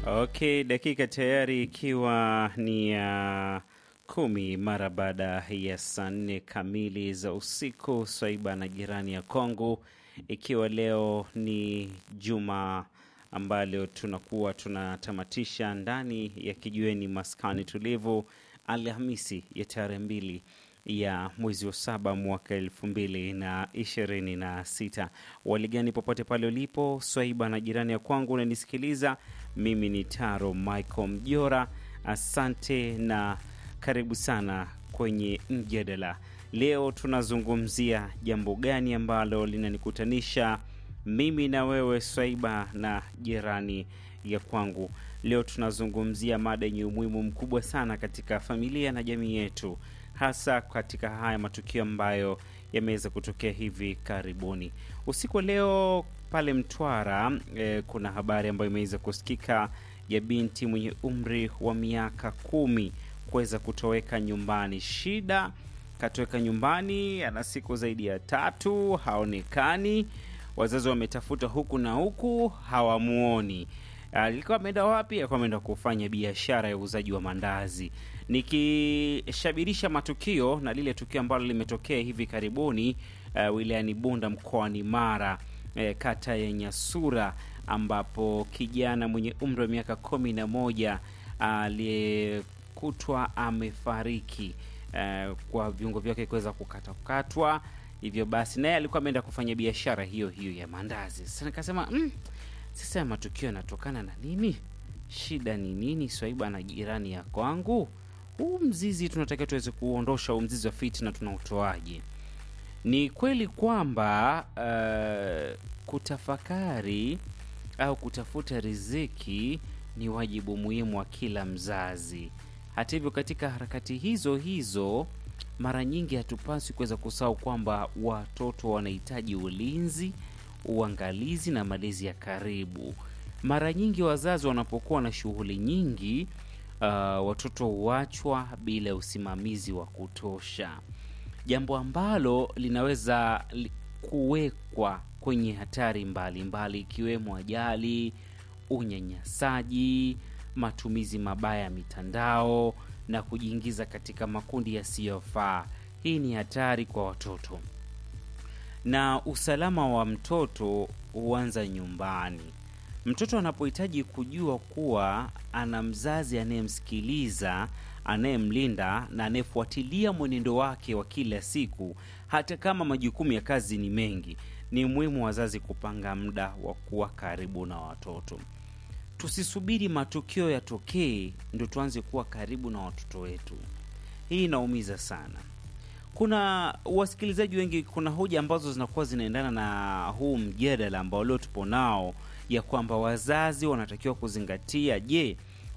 Okay, dakika tayari ikiwa ni ya kumi mara baada ya saa nne kamili za usiku, swaiba na jirani ya Kongo, ikiwa leo ni juma ambalo tunakuwa tunatamatisha ndani ya kijiweni maskani tulivu, Alhamisi ya tarehe mbili ya mwezi wa saba mwaka elfu mbili na ishirini na sita. Waligani popote pale ulipo, swaiba na jirani ya kwangu unanisikiliza, mimi ni Taro Michael Mjora. Asante na karibu sana kwenye mjadala. Leo tunazungumzia jambo gani ambalo linanikutanisha mimi na wewe swaiba na jirani ya kwangu. Leo tunazungumzia mada yenye umuhimu mkubwa sana katika familia na jamii yetu, hasa katika haya matukio ambayo yameweza kutokea hivi karibuni. Usiku wa leo pale Mtwara eh, kuna habari ambayo imeweza kusikika ya binti mwenye umri wa miaka kumi kuweza kutoweka nyumbani. Shida, katoweka nyumbani, ana siku zaidi ya tatu, haonekani. Wazazi wametafuta huku na huku, hawamuoni. Alikuwa ameenda wapi? Alikuwa ameenda kufanya biashara ya uuzaji wa mandazi. Nikishabirisha matukio na lile tukio ambalo limetokea hivi karibuni uh, wilayani Bunda mkoani Mara eh, kata ya Nyasura ambapo kijana mwenye umri wa miaka kumi na moja aliyekutwa amefariki eh, kwa viungo vyake kuweza kukatakatwa. Hivyo basi naye alikuwa ameenda kufanya biashara hiyo hiyo ya mandazi. Sasa nikasema mm, sasa matukio yanatokana na nini? Shida ni nini? Swaiba na jirani ya kwangu, huu mzizi tunatakiwa tuweze kuondosha huu mzizi wa fitna, tunautoaje? Ni kweli kwamba uh, kutafakari au kutafuta riziki ni wajibu muhimu wa kila mzazi. Hata hivyo, katika harakati hizo hizo, mara nyingi hatupaswi kuweza kusahau kwamba watoto wanahitaji ulinzi, uangalizi na malezi ya karibu. Mara nyingi wazazi wanapokuwa na shughuli nyingi, uh, watoto huachwa bila usimamizi wa kutosha, jambo ambalo linaweza li- kuwekwa kwenye hatari mbalimbali ikiwemo ajali, unyanyasaji, matumizi mabaya ya mitandao na kujiingiza katika makundi yasiyofaa. Hii ni hatari kwa watoto, na usalama wa mtoto huanza nyumbani. Mtoto anapohitaji kujua kuwa ana mzazi anayemsikiliza, anayemlinda na anayefuatilia mwenendo wake wa kila siku, hata kama majukumu ya kazi ni mengi, ni muhimu wazazi kupanga muda wa kuwa karibu na watoto. Tusisubiri matukio yatokee ndio tuanze kuwa karibu na watoto wetu. Hii inaumiza sana. Kuna wasikilizaji wengi, kuna hoja ambazo zinakuwa zinaendana na huu mjadala ambao leo tupo nao, ya kwamba wazazi wanatakiwa kuzingatia, je,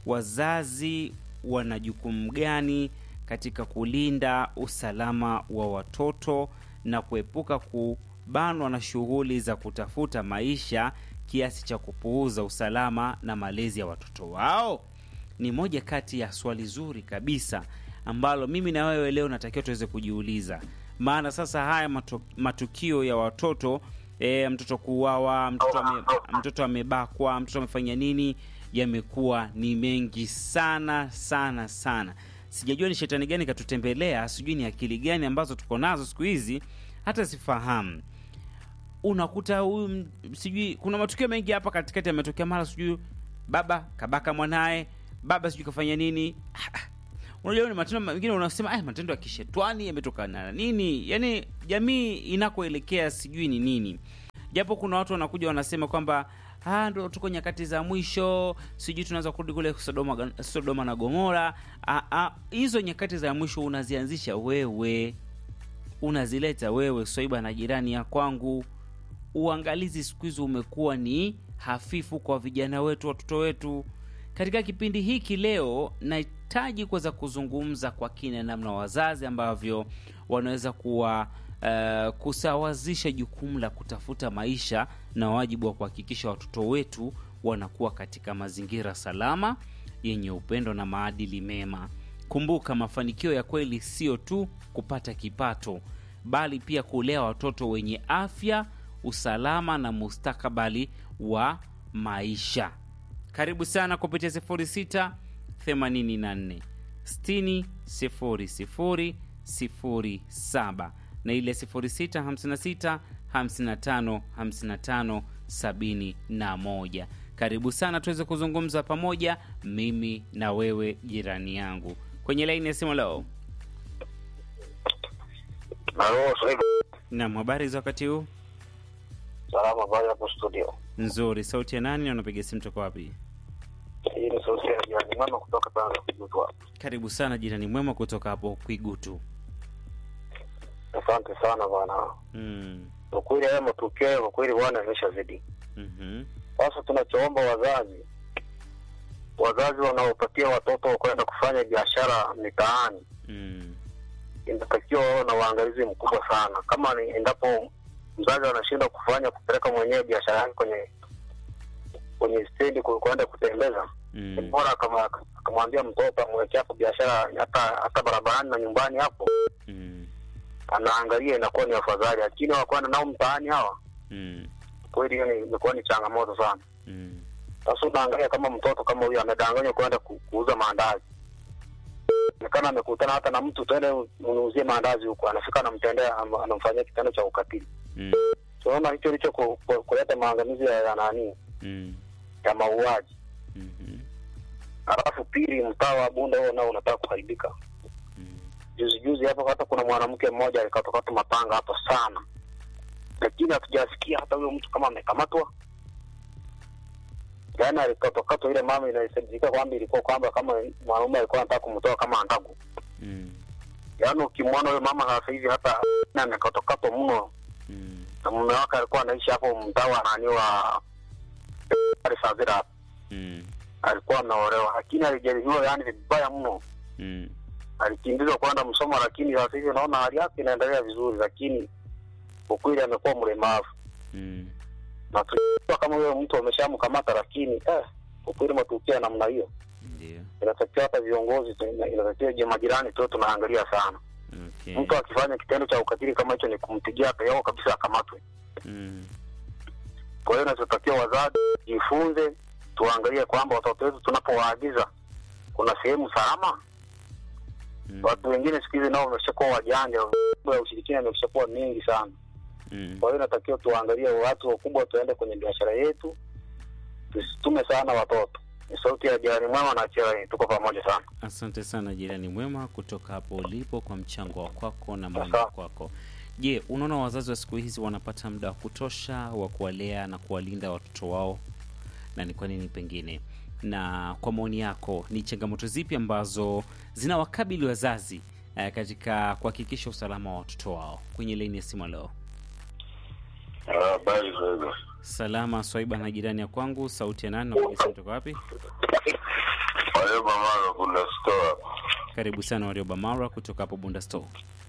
wazazi wana jukumu gani katika kulinda usalama wa watoto na kuepuka kubanwa na shughuli za kutafuta maisha kiasi cha kupuuza usalama na malezi ya watoto wao? Ni moja kati ya swali zuri kabisa ambalo mimi na wewe leo natakiwa tuweze kujiuliza, maana sasa haya matu, matukio ya watoto e, mtoto kuuawa, mtoto ame, mtoto amebakwa, mtoto amefanya nini, yamekuwa ni mengi sana sana sana. Sijajua ni shetani gani katutembelea, sijui ni akili gani ambazo tuko nazo siku hizi, hata sifahamu unakuta huyu m- sijui kuna matukio mengi hapa katikati yametokea, mara sijui baba kabaka mwanaye, baba sijui kafanya nini. Ah, ah. Unajua ni matendo mengine unasema ah, matendo ya kishetwani yametokana na nini? Yani jamii inakoelekea sijui ni nini, japo kuna watu wanakuja wanasema kwamba ah, ndo tuko nyakati za mwisho, sijui tunaweza kurudi kule Sodoma, Sodoma na Gomora. Ah, ah, hizo nyakati za mwisho unazianzisha wewe unazileta wewe swaiba na jirani ya kwangu. Uangalizi siku hizi umekuwa ni hafifu kwa vijana wetu, watoto wetu. Katika kipindi hiki leo, nahitaji kuweza kuzungumza kwa kina namna wazazi ambavyo wanaweza kuwa uh, kusawazisha jukumu la kutafuta maisha na wajibu wa kuhakikisha watoto wetu wanakuwa katika mazingira salama yenye upendo na maadili mema. Kumbuka, mafanikio ya kweli sio tu kupata kipato, bali pia kulea watoto wenye afya, usalama na mustakabali wa maisha. karibu sana kupitia 06 84 60 00 07 na ile 06 56 55 55 71 karibu sana tuweze kuzungumza pamoja mimi na wewe jirani yangu kwenye laini ya simu leo Halo, Swaiba. nam habari za wakati huu Salama bali hapo studio. nzuri sauti ya nani na unapiga simu toka wapi Hii ni sauti ya jirani mama kutoka Tanga kujutwa. karibu sana jirani mwema kutoka hapo kwigutu Asante sana bwana. mm. Kwa kweli haya matukio kwa kweli bwana yameshazidi. mm Sasa tunachoomba wazazi, wazazi wanaopatia watoto kwenda kufanya biashara mitaani, mm. inatakiwa wawe na uangalizi mkubwa sana. Kama ni endapo mzazi anashindwa kufanya kupeleka mwenyewe biashara yake kwenye kwenye stendi ku- kwenda kutembeza ni mm. bora kama akamwambia mtoto amwekea hapo biashara hata hata barabarani na nyumbani hapo mm. anaangalia inakuwa ni afadhali, lakini wakwenda nao mtaani hawa, mm. kweli hiyo ni- imekuwa ni changamoto sana. mm. Sasa unaangalia kama mtoto kama huyu amedanganywa kwenda ku, kuuza maandazi, onekana amekutana hata na mtu, twende unuuzie maandazi huko, anafika anamtendea, am- anamfanyia kitendo cha ukatili. mm. Tunaona hicho ndicho ku- ku- kuleta maangamizi ya, ya nani mm. ya mauaji. Mhm. Halafu pili, mtaa wa Bunda huo nao unataka kuharibika. Mm. juzi juzi hapo hata kuna mwanamke mmoja alikatokata mapanga hapo sana, lakini hatujasikia hata huyo mtu kama amekamatwa. Yaani alikatokatwa ile mama, inasadikika kwamba ilikuwa kwamba kama mwanaume alikuwa anataka kumtoa kama andagu. Mm. Yaani ukimwona huyo mama sasa hivi hata amekatokatwa mno, Mm. na mume wake alikuwa anaishi hapo mtaa wa nani wa Savira hapo. Mm. alikuwa ameolewa, lakini alijeruhiwa yani vibaya mno Mm. alikimbizwa kwenda Msoma, lakini sasa hivi naona hali yake inaendelea vizuri, lakini ukweli amekuwa mlemavu Mm. na tujua kama huyo mtu ameshamkamata, lakini eh, ukweli matukio ya namna hiyo Ndio. inatakiwa hata viongozi tu- inatakiwa je, majirani tu tunaangalia sana. Okay. Mtu akifanya kitendo cha ukatili kama hicho ni kumpigia peo kabisa akamatwe. Mm. Kwa hiyo inachotakiwa wazazi jifunze, tuangalie kwamba watoto wetu tunapowaagiza kuna sehemu salama. Mm. Watu wengine siku hizi nao wameshakuwa wajanja, mambo ya ushirikina yameshakuwa mengi sana. Mm. Kwa hiyo inatakiwa tuangalie watu wakubwa, tuende kwenye biashara yetu, tusitume sana watoto. Ni sauti ya jirani mwema na Chela, tuko pamoja sana. Asante sana jirani mwema kutoka hapo ulipo kwa mchango wa kwako na maoni Sasa. kwako. Je, unaona wazazi wa siku hizi wanapata muda wa kutosha wa kuwalea na kuwalinda watoto wao, na ni kwa nini pengine? Na kwa maoni yako, ni changamoto zipi ambazo zinawakabili wazazi eh, katika kuhakikisha usalama wa watoto wao? Kwenye laini ya simu leo, Habari zenu. salama Swaiba na jirani ya kwangu, sauti ya nani? Napiga simu toka wapi? Wale mama kuna store. Karibu sana Warioba Mara kutoka hapo Bunda Store.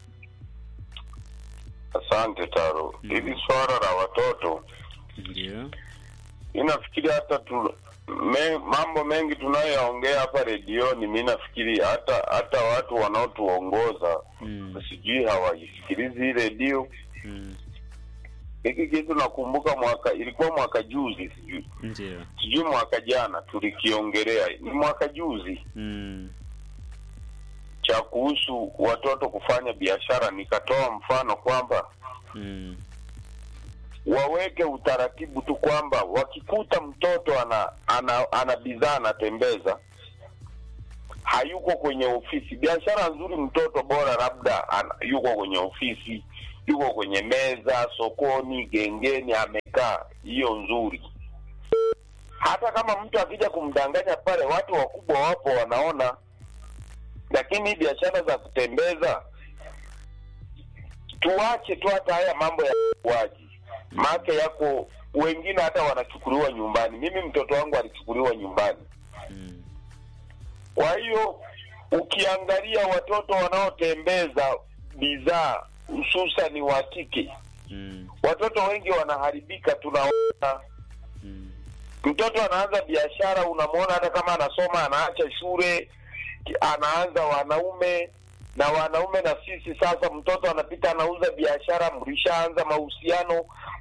Asante Taro. Hili swala la watoto Ndio. inafikiri hata tu me, mambo mengi tunayoyaongea hapa redioni, mi nafikiri hata hata watu wanaotuongoza Mm. sijui hawaisikilizi hii redio. Mm. Hiki kitu nakumbuka mwaka ilikuwa mwaka juzi, sijui Ndio. sijui mwaka jana tulikiongelea, ni mwaka juzi Mm. cha kuhusu watoto kufanya biashara, nikatoa mfano kwamba Mm. waweke utaratibu tu kwamba wakikuta mtoto ana ana, ana bidhaa anatembeza hayuko kwenye ofisi. Biashara nzuri, mtoto bora labda ana, yuko kwenye ofisi, yuko kwenye meza, sokoni, gengeni, amekaa, hiyo nzuri. Hata kama mtu akija kumdanganya pale, watu wakubwa wapo wanaona, lakini hii biashara za kutembeza tuache tu hata haya mambo ya uaji maake yako wengine hata wanachukuliwa nyumbani. Mimi mtoto wangu alichukuliwa nyumbani. Mm. Kwa hiyo ukiangalia watoto wanaotembeza bidhaa hususani wa kike, Mm. watoto wengi wanaharibika. Tunaona Mm. mtoto anaanza biashara, unamwona hata kama anasoma, anaacha shule, anaanza wanaume na wanaume na sisi sasa, mtoto anapita anauza biashara, mlishaanza mahusiano,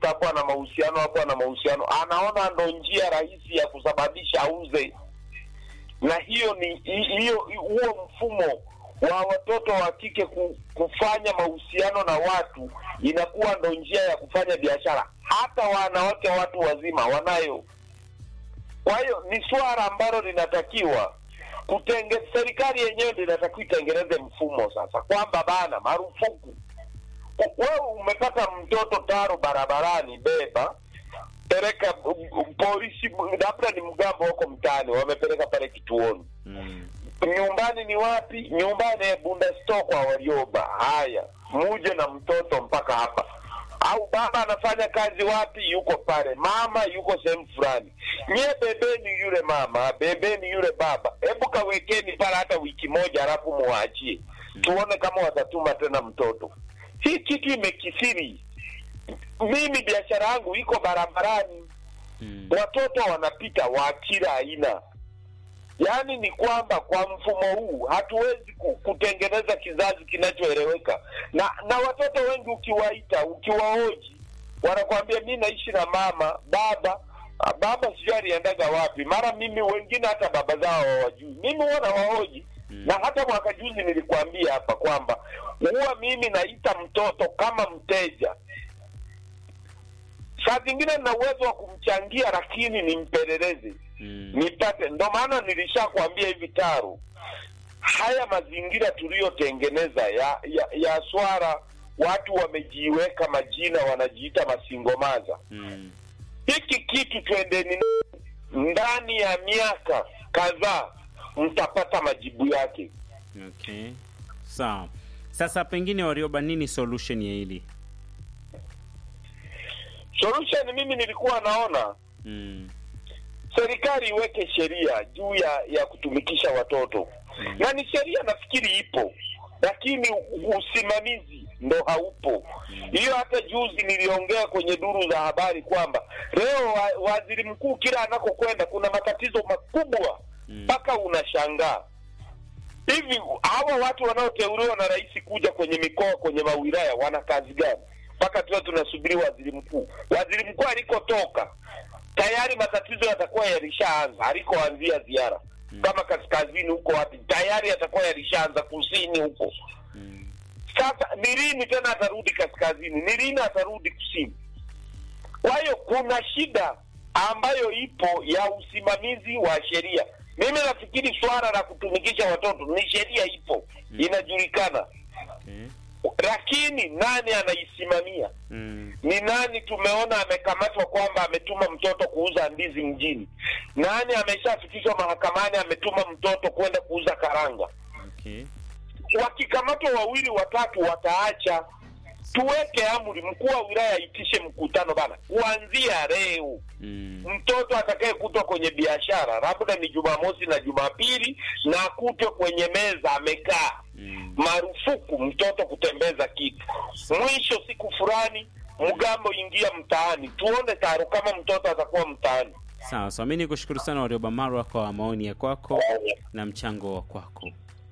hapo ana mahusiano hapo ana mahusiano, anaona ndo njia rahisi ya kusababisha auze, na hiyo ni hi- hiyo huo mfumo wa watoto wa kike ku, kufanya mahusiano na watu inakuwa ndo njia ya kufanya biashara. Hata wanawake watu wazima wanayo. Kwa hiyo ni swala ambalo linatakiwa kutenge, serikali yenyewe ndio inatakiwa itengeneze mfumo sasa, kwamba bana, marufuku U- wewe umepata mtoto taro barabarani, beba peleka um, um, polisi, labda ni mgambo wako mtaani, wamepeleka pale kituoni Mm. nyumbani ni wapi? Nyumbani eh, Bunda store kwa Warioba. Haya, muje na mtoto mpaka hapa. Au baba anafanya kazi wapi? Yuko pale, mama yuko sehemu fulani. Nyie bebeni yule mama, bebeni yule baba, hebu kawekeni pale hata wiki moja, alafu muwaachie tuone kama watatuma tena mtoto. Hii kitu imekithiri. Mimi biashara yangu iko barabarani, Mm. watoto wanapita wa kila aina. Yaani ni kwamba kwa mfumo huu hatuwezi ku- kutengeneza kizazi kinachoeleweka, na na watoto wengi ukiwaita, ukiwahoji, wanakwambia mi naishi na mama baba. Ah, Baba sijui aliendaga wapi, mara mimi wengine hata baba zao hawajui. Mimi huwa nawahoji Mm. na hata mwaka juzi nilikwambia hapa kwamba huwa mimi naita mtoto kama mteja saa zingine nina uwezo wa kumchangia lakini nimpeleleze Mm. nipate. Ndo maana nilishakwambia hivi Taru, haya mazingira tuliyotengeneza ya, ya, ya swara, watu wamejiweka majina, wanajiita masingomaza. Mm. Hiki kitu twendeni ndani ya miaka kadhaa, mtapata majibu yake. Okay. Sawa. Sasa pengine Warioba, nini solution ya hili? Solution mimi nilikuwa naona Mm. serikali iweke sheria juu ya ya kutumikisha watoto Mm. na ni sheria nafikiri ipo lakini u- usimamizi ndo haupo hiyo hata juzi niliongea kwenye duru za habari kwamba leo wa, waziri mkuu kila anakokwenda kuna matatizo makubwa Mm. mpaka unashangaa hivi hawa watu wanaoteuliwa na rais kuja kwenye mikoa kwenye mawilaya wana kazi gani mpaka tuwe tunasubiri waziri mkuu waziri mkuu alikotoka tayari matatizo yatakuwa yalishaanza alikoanzia ziara kama kaskazini huko wapi tayari yatakuwa yalishaanza kusini huko Mm. sasa ni lini tena atarudi kaskazini ni lini atarudi kusini kwa hiyo kuna shida ambayo ipo ya usimamizi wa sheria mimi nafikiri swala la kutumikisha watoto ni sheria ipo inajulikana Okay. lakini nani anaisimamia Mm. ni nani tumeona amekamatwa kwamba ametuma mtoto kuuza ndizi mjini nani ameshafikishwa mahakamani ametuma mtoto kwenda kuuza karanga Okay. wakikamatwa wawili watatu wataacha tuweke amri mkuu wa wilaya aitishe mkutano bana kuanzia leo Mm. mtoto atakayekutwa kwenye biashara labda ni jumamosi na jumapili na akutwe kwenye meza amekaa Mm. marufuku mtoto kutembeza kitu mwisho siku fulani mgambo ingia mtaani tuone taro kama mtoto atakuwa mtaani Sawa sawa, mi nikushukuru sana Warioba Marwa kwa maoni ya kwako na mchango wa kwako.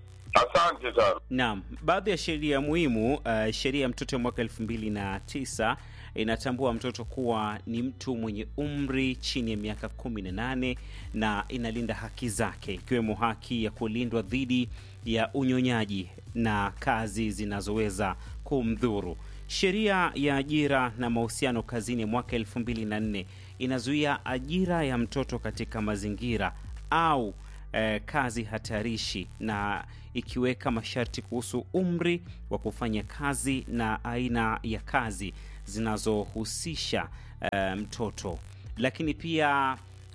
asante sana Naam, baadhi ya sheria muhimu. Uh, sheria ya mtoto ya mwaka elfu mbili na tisa inatambua mtoto kuwa ni mtu mwenye umri chini ya miaka kumi na nane na inalinda haki zake ikiwemo haki ya kulindwa dhidi ya unyonyaji na kazi zinazoweza kumdhuru. Sheria ya ajira na mahusiano kazini ya mwaka elfu mbili na nne inazuia ajira ya mtoto katika mazingira au eh, kazi hatarishi na ikiweka masharti kuhusu umri wa kufanya kazi na aina ya kazi zinazohusisha eh, mtoto lakini pia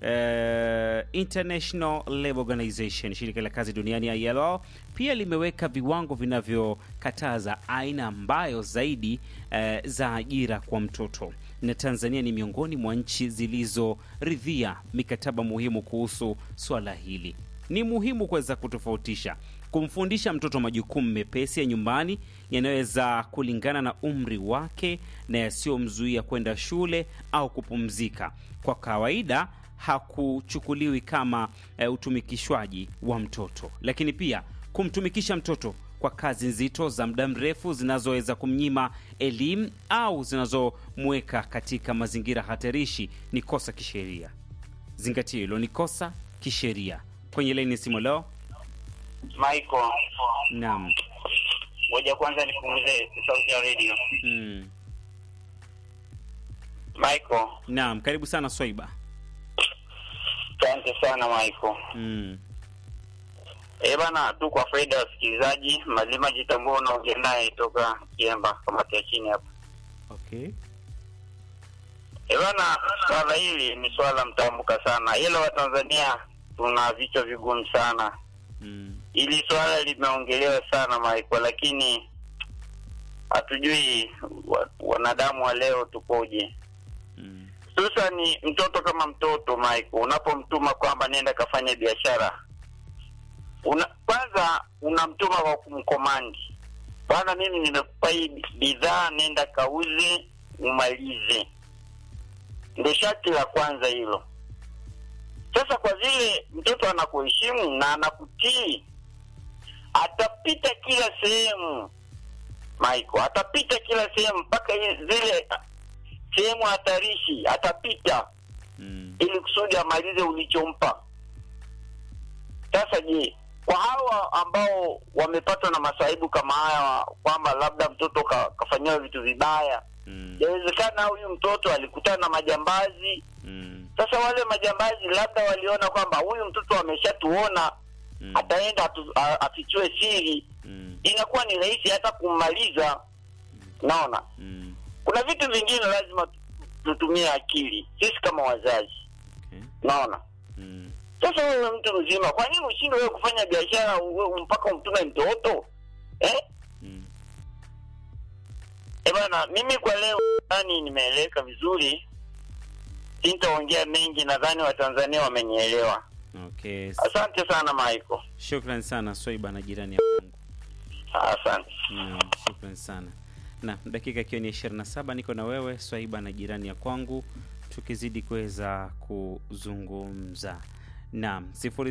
eh, International Labour Organization, shirika la kazi duniani ILO, pia limeweka viwango vinavyokataza aina ambayo zaidi eh, za ajira kwa mtoto, na Tanzania ni miongoni mwa nchi zilizoridhia mikataba muhimu kuhusu swala hili. Ni muhimu kuweza kutofautisha kumfundisha mtoto majukumu mepesi ya nyumbani yanayoweza kulingana na umri wake na yasiyomzuia kwenda shule au kupumzika. Kwa kawaida hakuchukuliwi kama e, utumikishwaji wa mtoto, lakini pia kumtumikisha mtoto kwa kwa kazi nzito za muda mrefu zinazoweza kumnyima elimu au zinazomweka katika mazingira hatarishi ni kosa kisheria. Zingatia hilo, ni kosa kisheria. Kwenye laini simu leo, Michael, naam. ngoja kwanza nipunguze sauti ya radio. Mm. Michael, Naam, karibu sana Swaiba. asante sana Michael. Mm. Eh bana, tu kwa faida ya wasikilizaji, Malima Jitambua unaongea naye toka Kiemba, kamati ya chini hapa. Okay. Eh bana, swala hili ni swala mtambuka sana, ila Watanzania tuna vichwa vigumu sana. Mm. Hili swala limeongelewa sana Michael, lakini hatujui wa, wanadamu wa leo tukoje. Mm. Sasa ni mtoto kama mtoto Michael, unapomtuma kwamba nenda kafanya biashara, una kwanza unamtuma kwa kumkomandi, bwana, mimi nimekupa hii bidhaa, nenda kauze umalize. Ndio sharti la kwanza hilo. Sasa kwa vile mtoto anakuheshimu na anakutii, atapita kila sehemu Michael, atapita kila sehemu mpaka i- zile sehemu hatarishi atapita Mm. ili kusudi amalize ulichompa. Sasa je, kwa hawa ambao wamepatwa na masaibu kama haya, kwamba labda mtoto ka, kafanyiwa vitu vibaya, Mm. inawezekana huyu mtoto alikutana na majambazi. Mm. Sasa wale majambazi labda waliona kwamba huyu mtoto ameshatuona, Mm. ataenda atu- a- afichue siri, Mm. inakuwa ni rahisi hata kummaliza. Naona Mm. kuna vitu vingine lazima tu- tutumie akili sisi kama wazazi, Okay. naona Mm. Sasa wewe mtu mzima, kwa nini ushindwe wewe kufanya biashara wewe mpaka umtume mtoto eh? Mm. Eh bana, mimi kwa leo nadhani nimeeleweka vizuri, sintaongea mengi, nadhani Watanzania wamenielewa. Okay. Asante sana Michael, Shukran sana Swaiba na jirani ya Mungu. asante. Naam, shukran sana. Na dakika ikiwa ni 27 niko na wewe Swaiba na jirani ya kwangu tukizidi kuweza kuzungumza. Naam,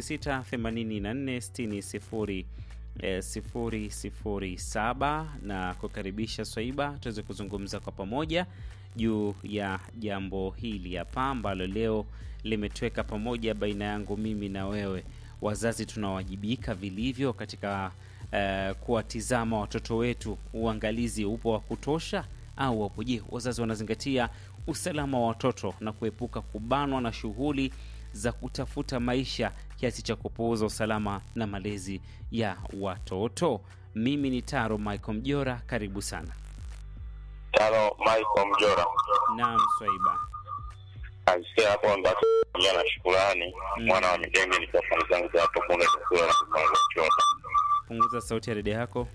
068460 eh, sifuri sifuri saba na kukaribisha Swaiba tuweze kuzungumza kwa pamoja juu ya jambo hili hapa ambalo leo limetweka pamoja baina yangu mimi na wewe. Wazazi tunawajibika vilivyo katika eh, kuwatizama watoto wetu. Uangalizi upo wa kutosha au wapo? Je, wazazi wanazingatia usalama wa watoto na kuepuka kubanwa na shughuli za kutafuta maisha kiasi cha kupuuza usalama na malezi ya watoto? Mimi ni Taro Michael Mjora, karibu sana. Tano Michael Mjora Naam, Swaiba. alisikia hapo ambacho na shukurani Mm. mwana wa Midenge nikiwa fani zangu za hapo punde tukula na kupanga kuchota. Punguza sauti ya redio yako.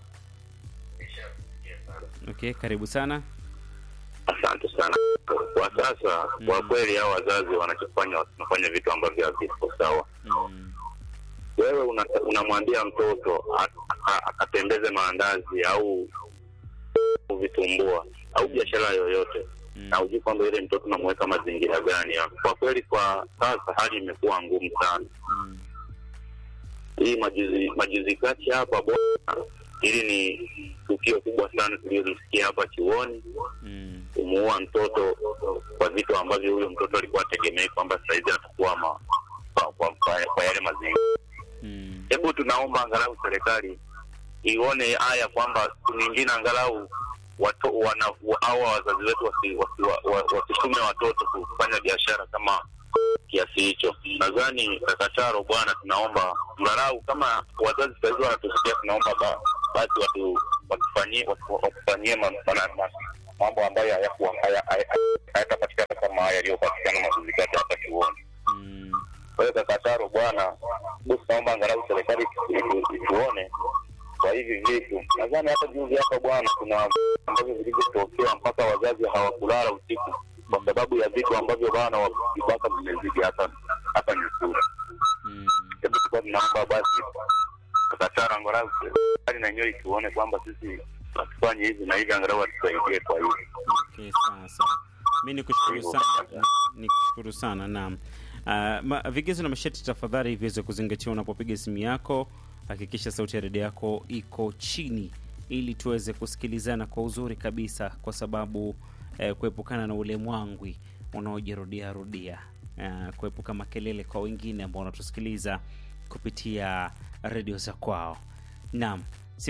Okay, karibu sana. Asante sana. Kwa sasa kwa Mm. kweli hao wazazi wanachofanya wanafanya vitu ambavyo haviko sawa. Mm, Wewe una- unamwambia mtoto a- a- akatembeze maandazi au vitumbua au biashara yoyote mm, na hujui kwamba ile mtoto unamweka mazingira gani hapo. Kwa kweli kwa sasa hali imekuwa ngumu sana. mm, Hii majuzi majuzi kati hapa bwana, hili ni tukio kubwa sana tulilosikia hapa chuoni, mm, kumuua mtoto kwa vitu ambavyo huyo mtoto alikuwa ategemei kwamba saizi atakuwa ma, kwa, kwa, kwa, kwa yale mazingira. mm, Hebu tunaomba angalau serikali ione haya kwamba siku nyingine angalau watu wana hawa wazazi wetu wasitume wasi, wa- wa- wasitume watoto kufanya biashara kama kiasi hicho. Nadhani kakataro bwana, tunaomba angalau kama wazazi sahizi wanatusikia, tunaomba ba, basi watu watufanyie watu- watufanyie ma- ma- ma- mambo ambayo hayakuwa- haya- haya- hayatapatikana kama haya yaliyopatikana majuzi kati hapa chuoni. mm, Kwa hiyo kakataro bwana, basi naomba angalau serikali itu- ituone kwa hivi vitu. Nadhani hata juzi hapa bwana, kuna ambavyo vilivyotokea mpaka wazazi hawakulala usiku kwa sababu ya vitu ambavyo bwana wa vibaka vimezidi hapa hapa Nyukura. mm. Hebu tulikuwa tunaomba basi kakataro angalau serikali na yenyewe ituone kwamba sisi hatufanye hivi na hivi, angalau atusaidie kwa hivi. Okay, sawa sawa. Mi ni kushukuru sana, ni kushukuru sana naam. Uh, ma, vigezo na masharti tafadhali viweze kuzingatiwa unapopiga simu yako hakikisha sauti ya redio yako iko chini ili tuweze kusikilizana kwa uzuri kabisa, kwa sababu eh, kuepukana na ule mwangwi unaojirudia rudia, eh, kuepuka makelele kwa wengine ambao wanatusikiliza kupitia redio za kwao. Naam,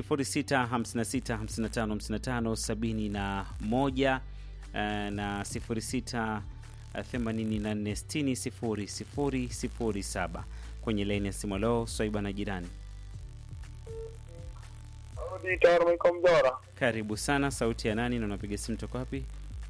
0656555571 eh, na 06 84600007 kwenye laini ya simu. Leo Swaiba na jirani, Mjora karibu sana. Sauti ya nani na unapiga simu toka wapi?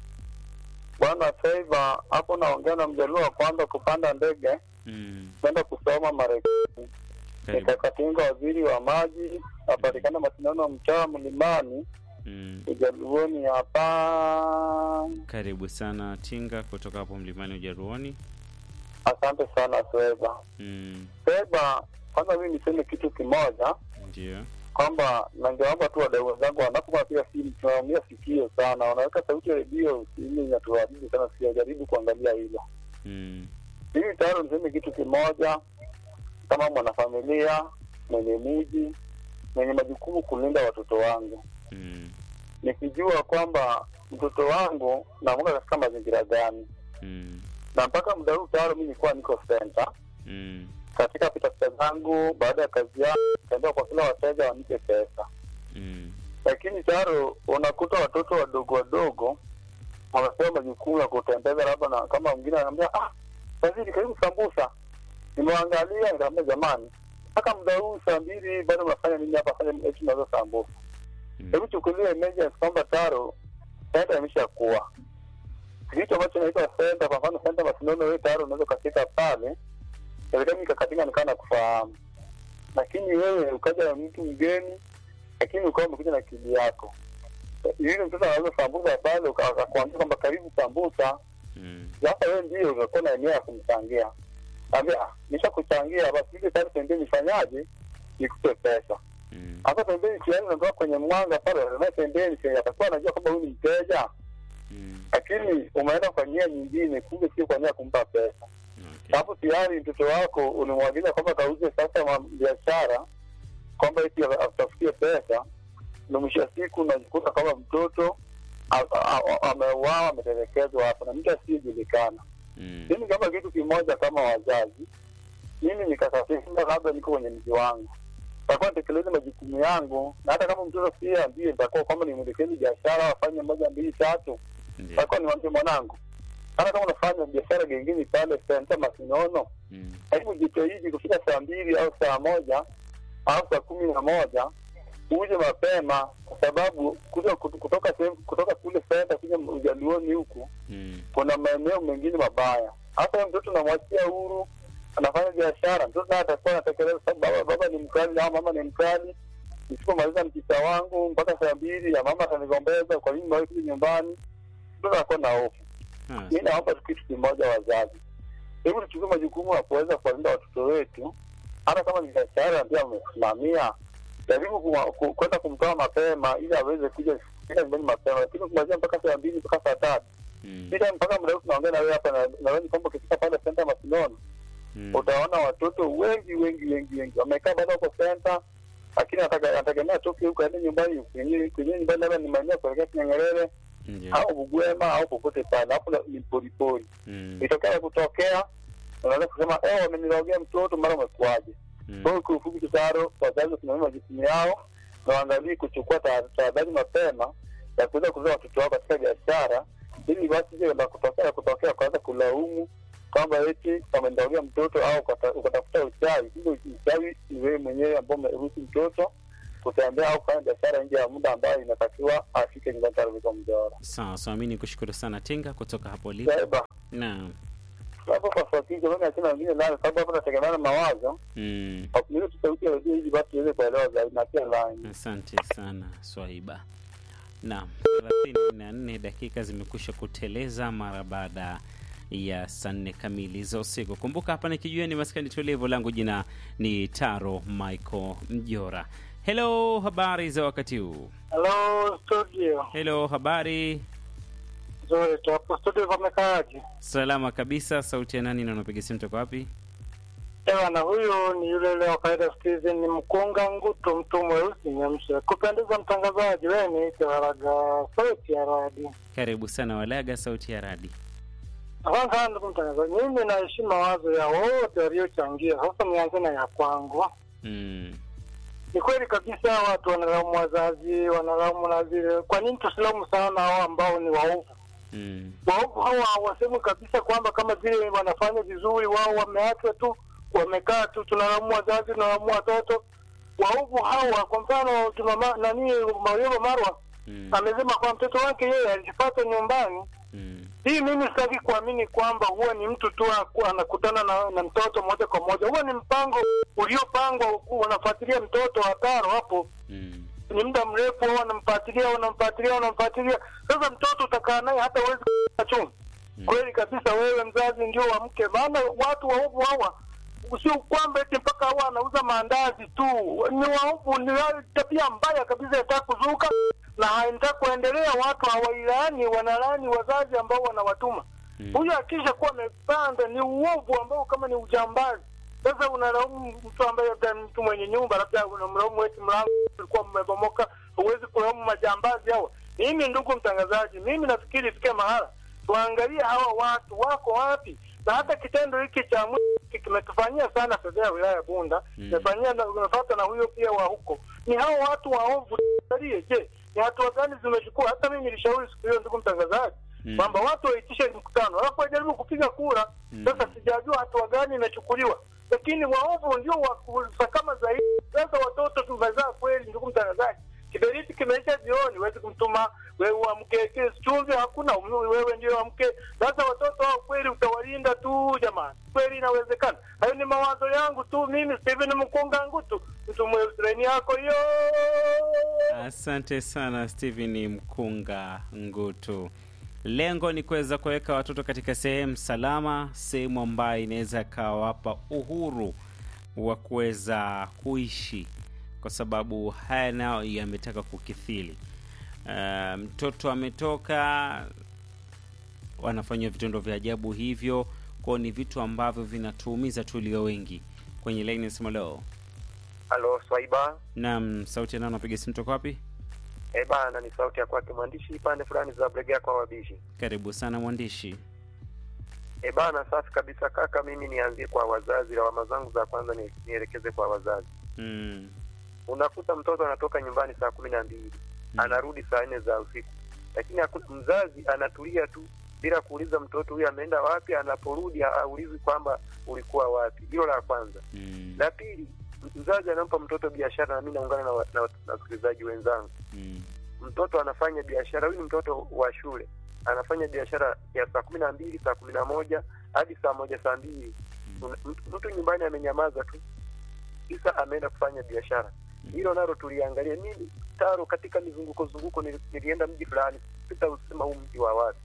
bwana Feiva hapo, naongea na mjaluo wa kwanza kupanda ndege Mm, kwenda kusoma Marekani. karibu. Nikakatinga waziri wa maji napatikana mashindano ya mtaa mlimani Mm, ujaluoni hapa. karibu sana Tinga kutoka hapo mlimani Ujaruoni. Asante sana Feiva. Mm, Feiva, kwanza mimi niseme kitu kimoja ndio. kwamba nangeomba tu wadau wenzangu wanapokuwa pia simu tunaumia sikio sana, wanaweka sauti ya redio ili inatuharibu sana, sijajaribu kuangalia hilo. Mm, Mimi tayari niseme kitu kimoja, kama mwanafamilia mwenye miji mwenye majukumu kulinda watoto wangu, mm, nikijua kwamba mtoto wangu namuka katika mazingira gani, mm, na mpaka muda huu tayari mi nilikuwa niko center mm, katika pitapita zangu, baada ya kazi yangu nikaambia kwa kila wateja wanipe pesa mm, lakini taro unakuta watoto wadogo wadogo wamepewa majukumu ya kutembeza, labda na kama mwingine anaambia ah, waziri karibu sambusa. Nimeangalia nikaambia jamani, mpaka muda huu saa mbili bado mnafanya nini hapa? Fanya eti mnauza sambusa. mm, Hebu chukulia emergency kwamba taro senta imeshakuwa kitu ambacho naitwa senta. Kwa mfano senta Masinono, wewe taro unaweza ukafika pale, serikali ikakatinga nikaa na kufahamu, lakini wewe ukaja na mtu mgeni, lakini ukawa umekuja na kidi yako yule mtoto anaweza sambusa pale, uka- akakuambia kwamba karibu sambusa. mm, Sasa wewe ndio utakuwa na eneo ya kumchangia, ambia ah, nisha kuchangia basi, ile tayari pembeni nifanyaje, nikupe pesa mm, hapa pembeni, tayari unatoka kwenye mwanga pale, na pembeni tayari atakuwa anajua kwamba huyu ni mteja, mm, lakini umeenda kwa nia nyingine, kumbe sio kwa nia ya kumpa pesa. okay. Hapo tayari mtoto wako ulimwagiza kwamba kauze sasa ma- biashara, kwamba eti atafutie pesa, na mwisho wa siku unajikuta kama mtoto a- a- a- ameuawa, ametelekezwa hapo na mtu asiyejulikana. Mm, Mimi kama kitu kimoja, kama wazazi, mimi nikasafisha, labda niko kwenye mji wangu, takuwa nitekeleze majukumu yangu, na hata kama mtoto pia ndiye nitakuwa kwamba nimwelekezi biashara, afanye moja mbili tatu, ndio. takuwa niwambie mwanangu, hata kama unafanya biashara gengine pale senta Masinono, Mm, hebu jitahidi kufika saa mbili au saa moja au saa kumi na moja uje mapema, kwa sababu kuja kut- kutoka sehemu kutoka kule senta kuja ujaluoni huku mm, kuna maeneo mengine mabaya. Hata huyo mtoto namwachia huru, anafanya biashara, mtoto naye atakuwa anatekeleza, sababu baba, baba ni mkali au mama ni mkali. Nisipomaliza mkita wangu mpaka saa mbili ya mama atanigombeza, kwa nini mwahi kuja nyumbani? Mtoto anakuwa na hofu. ah, Mi naomba tu kitu kimoja, wazazi, hebu tuchukue majukumu ya kuweza kuwalinda watoto wetu, hata kama ni biashara pia amesimamia, jaribu kuwa- ku- kwenda kumtoa mapema ili aweze kuja kufika nyumbani mapema, lakini kumalizia mpaka saa mbili mpaka saa tatu mm, Bila mpaka muda huu tunaongea na wewe hapa, na- nadhani kwamba ukifika pale senta Masinono mm, utaona watoto wengi wengi wengi wengi wamekaa bado wako senta, lakini ataka- anategemea toke huko aende nyumbani kwenye kwenye nyumbani, labda ni maeneo ya kuelekea Kinyang'erere ndio. au Bugwema au popote pale, hapo na- ni poripori. Mm, Itokea kutokea, unaweza kusema eh, wamenirogea mtoto, mara umekuaje? mm, Kwa hiyo kwa ufupi, tutaro wazazi wasimamia majukumu yao na waangalie kuchukua ta- tahadhari mapema ya kuweza kuzoa watoto wao katika biashara, ili basi je la kutokea la kutokea kuanza kulaumu kwamba eti wamendaulia mtoto au ukata- ukatafuta uchawi. Kumbe uchawi ni wewe mwenyewe ambao umeruhusu mtoto kutembea au kufanya biashara nje ya muda ambayo inatakiwa afike nyumbani tayari kwa mjawara. sawa sawa, mi ni kushukuru sana Tinga kutoka hapo ulipo. Sasa Naam. hapo kwa fuatisha, mimi nasema wengine nayo, sababu hapo nategemeana mawazo Mm. wakumiza tutauti ya redio ili basi tuweze kuelewa zaidi na pia line Asante sana Swaiba. Naam, thelathini na nne dakika zimekwisha kuteleza mara baada ya saa nne kamili za usiku. Kumbuka hapa nikijua ni maskani tulivu, langu jina ni Taro Michael Mjora. Hello, habari za wakati huu? Hello studio. Hello, habari Nzuri tu hapo studio pamekaaje? salama kabisa. Sauti ya nani na unapiga simu toka wapi? Ewa na huyu ni yule yule wa kawaida Steven ni mkunga ngutu mtu mweusi nyamsha. Kupendeza mtangazaji wewe ni Waraga sauti ya radi. Karibu sana Walaga, sauti ya radi. Asante sana ndugu mtangazaji. Mimi naheshimu mawazo ya wote waliochangia. Sasa nianze na ya kwangu. Mm. Ni kweli kabisa watu wanalaumu wazazi, wanalaumu na zile. Kwa nini tusilaumu sana hao ambao ni waovu? Mm. waovu hawa hawasemi kabisa kwamba kama vile wanafanya vizuri, wao wameachwa tu, wamekaa tu, tunalaumu wazazi, tunalaumu watoto. Waovu hawa, kwa mfano tuna ma- nani Mario Marwa Mm. amesema kwa mtoto wake yeye alijipata nyumbani. Mm. Hii mimi sitaki kuamini kwamba huwa ni mtu tu aku- anakutana na, na mtoto moja kwa moja. Huwa ni mpango uliopangwa, wanafuatilia mtoto wataro hapo Mm. ni muda mrefu, wao wanamfuatilia wanamfuatilia wanamfuatilia. Sasa mtoto utakaa naye hata uwezi chungu. Mm. Kweli kabisa, wewe mzazi ndio wa mke, maana watu waovu hawa sio kwamba eti mpaka hawa anauza maandazi tu, ni waovu, ni wa- tabia mbaya kabisa yataka kuzuka na haitaka kuendelea. Watu hawailani, wanalani wazazi ambao wanawatuma Mm. huyu akisha kuwa amepanda ni uovu ambao kama ni ujambazi. Sasa unalaumu mtu ambaye labda ni mtu mwenye nyumba, labda unamlaumu eti mlango ulikuwa umebomoka, huwezi kulaumu majambazi hawa. Mimi ndugu mtangazaji, mimi nafikiri ifike mahala tuangalie hawa watu wako wapi, na hata kitendo hiki cha mwi- kimetufanyia sana fedha ya wilaya ya Bunda, Mm. imefanyia na unafuata na huyo pia wa huko. Ni hao watu waovu. Angalie, je, ni hatua gani zimechukua? Hata mimi nilishauri siku hiyo, ndugu mtangazaji, Mm. kwamba watu waitishe mkutano alafu wajaribu kupiga kura. Mm. Sasa sijajua hatua gani imechukuliwa, lakini waovu ndio wa kusakama zaidi. Sasa watoto tumezaa kweli, ndugu mtangazaji, kiberiti kimeisha jioni, huwezi kumtuma wewe uamke, kile chumvi hakuna, um- wewe ndio amke. Sasa watoto hao kweli utawalinda tu jamani? Kweli inawezekana? Hayo ni mawazo yangu tu, mimi Steven Mkunga Ngutu, mtu mweusi yako hiyo. Asante sana Steven Mkunga Ngutu. Lengo ni kuweza kuweka watoto katika sehemu salama, sehemu ambayo inaweza ikawapa uhuru wa kuweza kuishi, kwa sababu haya nayo yametaka kukithili. Uh, mtoto ametoka, wanafanywa vitendo vya ajabu hivyo, kwao ni vitu ambavyo vinatuumiza tulio wengi. Kwenye laini nasema leo, Halo Swaiba. naam, sauti ya nani, napiga simu toka wapi? Eh bana, ni sauti ya kwake mwandishi pande fulani za Bregea kwa wabishi. Karibu sana mwandishi. Eh bana, safi kabisa kaka. Mimi nianzie kwa wazazi, lawama zangu za kwanza ni, nielekeze kwa wazazi. Mm. Unakuta mtoto anatoka nyumbani saa kumi na mbili Mm. anarudi saa nne za usiku, lakini haku- mzazi anatulia tu bila kuuliza mtoto huyu ameenda wapi. Anaporudi aulizi kwamba ulikuwa wapi. Hilo la kwanza. Mm. La pili, mzazi anampa mtoto biashara, na mimi naungana na wa- na wa- na wasikilizaji wenzangu Mm. mtoto anafanya biashara, huyu ni mtoto wa shule, anafanya biashara ya saa kumi na mbili saa kumi na moja hadi saa moja saa mbili Una- mtu- mtu nyumbani amenyamaza tu, kisa ameenda kufanya biashara. Hilo nalo tuliangalia. Mimi taro katika mizunguko zunguko, nili- nilienda mji fulani, sitausema huu mji wa wapi,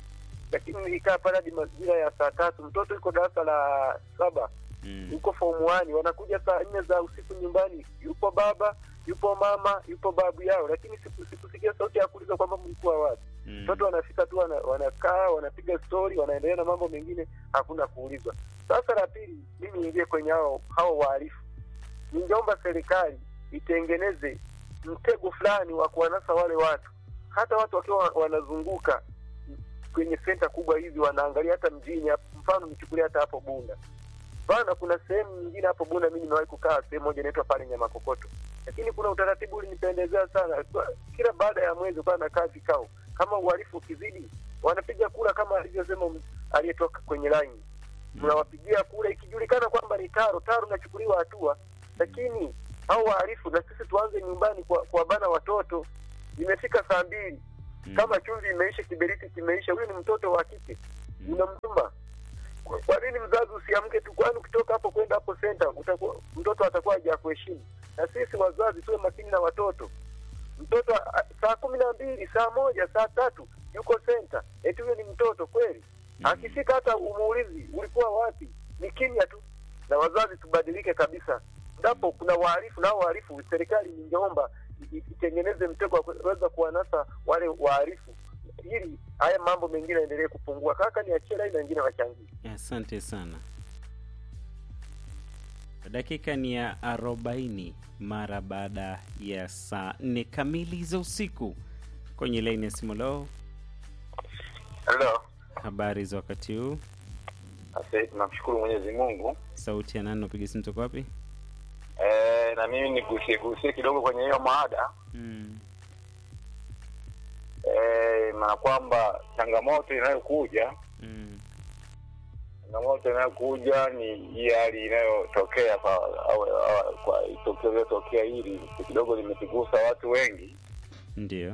lakini nilikaa pale hadi majira ya saa tatu. Mtoto yuko darasa la saba Mm. yuko form 1 wanakuja saa nne za usiku nyumbani, yupo baba yupo mama yupo babu yao, lakini siku- sikusikia sauti ya kuuliza kwamba mlikuwa wapi. Mm. Watoto wanafika tu wana, wanakaa wanapiga stori, wanaendelea na mambo mengine, hakuna kuulizwa. Sasa la pili, mimi niingie kwenye hao hao wahalifu, ningeomba serikali itengeneze mtego fulani wa kuwanasa wale watu, hata watu wakiwa wanazunguka kwenye senta kubwa hizi, wanaangalia hata mjini, hapo. mfano nichukulia hata hapo Bunda bana, kuna sehemu nyingine hapo Bunda, mimi nimewahi kukaa sehemu moja inaitwa pale Nyamakokoto, lakini kuna utaratibu ulinipendezea sana. Kwa- Kila baada ya mwezi kwa nakaa vikao, kama uhalifu ukizidi, wanapiga kura kama alivyosema m- aliyetoka kwenye laini, mnawapigia kura, ikijulikana kwamba ni taro taro, nachukuliwa hatua. Lakini hao wahalifu, na sisi tuanze nyumbani kwa, kwa bana watoto. Imefika saa mbili, Mm. kama chumvi imeisha, kiberiti kimeisha, huyu ni mtoto wa kike Mm. unamtuma kwa kwa nini mzazi usiamke tu? Kwani ukitoka hapo kwenda hapo senta utakuwa mtoto atakuwa haja kuheshimu. Na sisi wazazi tuwe makini na watoto. Mtoto a- saa kumi na mbili saa moja saa tatu yuko senta, eti huyo ni mtoto kweli? Akifika hata umuulizi ulikuwa wapi, ni kimya tu. Na wazazi tubadilike kabisa. Ndapo kuna wahalifu, nao wahalifu, serikali ningeomba i- i- itengeneze mtego wa kuweza kuwanasa wale wahalifu ili haya mambo mengine yaendelee kupungua. Kaka, niachie laini na wengine wachangie. Asante sana. dakika ni ya arobaini mara baada ya saa nne kamili za usiku kwenye laini ya simu leo Halo. habari za wakati huu Asante, tunamshukuru Mwenyezi Mungu. sauti ya nani napiga simu toka wapi Eh, na mimi nigusie gusie kidogo kwenye hiyo maada mm. eh, maana kwamba changamoto inayokuja Mm. changamoto inayokuja ni hii hali inayotokea kwa au, au, kwa tokeo iliyotokea hili kidogo limetugusa watu wengi ndio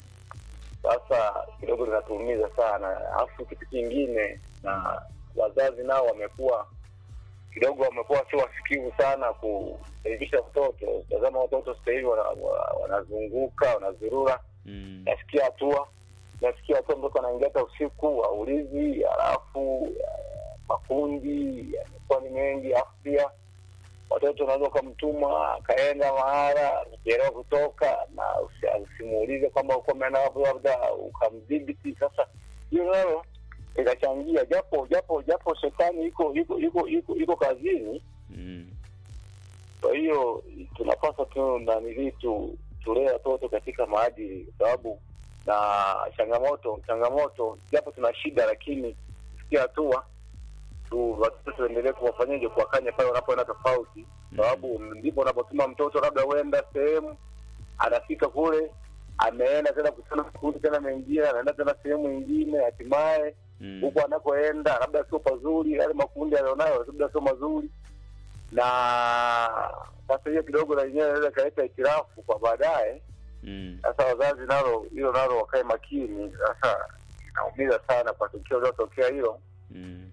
sasa kidogo linatuumiza sana alafu kitu kingine na wazazi nao wamekuwa kidogo wamekuwa sio wasikivu sana kuelimisha watoto tazama watoto sasa hivi wana- wa- wanazunguka wanazurura mm. nafikia hatua nafikia hatua mtoto anaingia hata usiku aulizi halafu eh, makundi yamekuwa ni mengi alafu pia watoto unaweza ukamtuma akaenda mahala akichelewa kutoka na usi- usimuulize kwamba uko umeenda wapi labda ukamdhibiti sasa hiyo nalo ikachangia japo japo japo shetani iko iko iko iko iko kazini Mm. kwa hiyo tunapaswa tu nanili tu tulee watoto katika maadili kwa sababu na changamoto changamoto japo tuna shida lakini kufikia hatua tu watoto tuendelee kuwafanyaje kuwakanya pale wanapoenda tofauti sababu ndipo unapotuma mtoto labda huenda sehemu anafika kule ameenda tena kutana makundi tena mengine anaenda tena sehemu ingine hatimaye Mm. huko anakoenda labda sio pazuri yale makundi alionayo labda sio mazuri na sasa hiyo kidogo na yenyewe inaweza ikaleta hitilafu kwa baadaye Mm. sasa wazazi nalo hilo nalo wakae makini sasa inaumiza sana kwa tukio liotokea hilo Mm.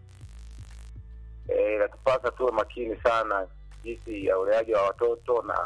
Eh, inatupasa tuwe makini sana jinsi ya uleaji wa watoto na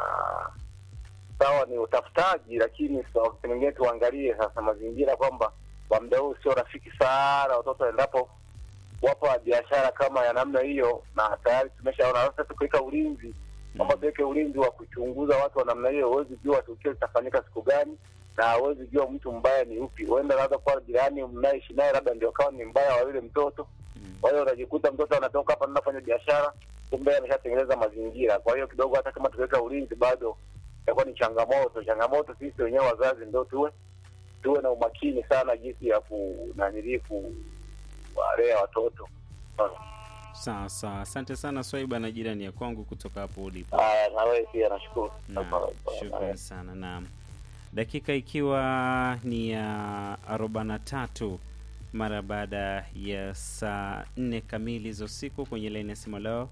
sawa ni utafutaji lakini sa- wakati mwingine tuangalie sasa mazingira kwamba kwa muda huu sio rafiki sana watoto endapo wapo na biashara kama ya namna hiyo na tayari tumeshaona sasa tukiweka ulinzi kwamba tuweke ulinzi wa kuchunguza watu wa namna hiyo huwezi jua tukio litafanyika siku gani na huwezi jua mtu mbaya ni upi huenda labda kuwa jirani mnaishi naye labda ndio kawa ni mbaya wa yule mtoto Mm. kwa hiyo unajikuta mtoto anatoka hapa anafanya biashara kumbe ameshatengeneza mazingira kwa hiyo kidogo hata kama tukiweka ulinzi bado itakuwa ni changamoto changamoto sisi wenyewe wazazi ndo tuwe tuwe na umakini sana jinsi ya kunanilii kuwalea watoto sawa sawa asante sana swaiba na jirani ya kwangu kutoka hapo ulipo haya na wewe pia nashukuru Naam, shukran sana naam dakika ikiwa ni ya arobaini na tatu mara baada ya saa nne kamili za usiku kwenye laini ya simu leo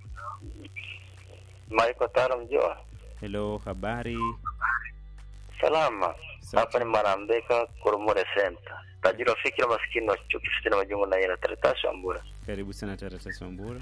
Maiko Taro Mjoa. helo habari Salama. Safi. Hapa ni Marambeka Kurumure Center. Tajiri wa fikira maskini wa chuki fitina majungu na ila taratasi ambura. karibu sana taratasi wambura